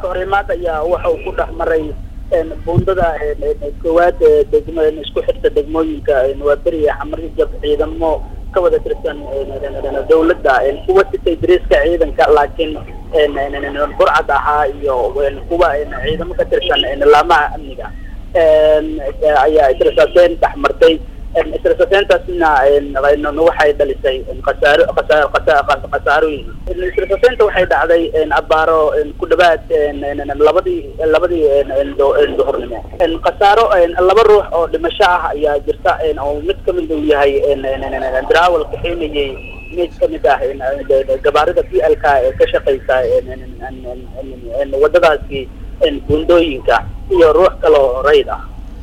iska horimaad ayaa waxa uu ku dhex maray buundada koowaad degmo isku xirta degmooyinka waa beriya xamarjab ciidamo ka wada tirsan dawladda kuwa sitay dariiska ciidanka laakiin burcad ahaa iyo kuwa ciidamo ka tirsan laamaha amniga ayaa israsaaseyn dhex martay israsaseyntaasna waxay dhalisay khasaaro khasaarooyin israsaseynta waxay dhacday abaaro ku dhawaad labadii labadii duhurnimo khasaaro laba ruux oo dhimasho ah ayaa jirta oo mid kamid uu yahay darawal kaxeynayay mid kamid ah gabaarida p l k ee ka shaqeysa wadadaasi buundooyinka iyo ruux kaloo rayd ah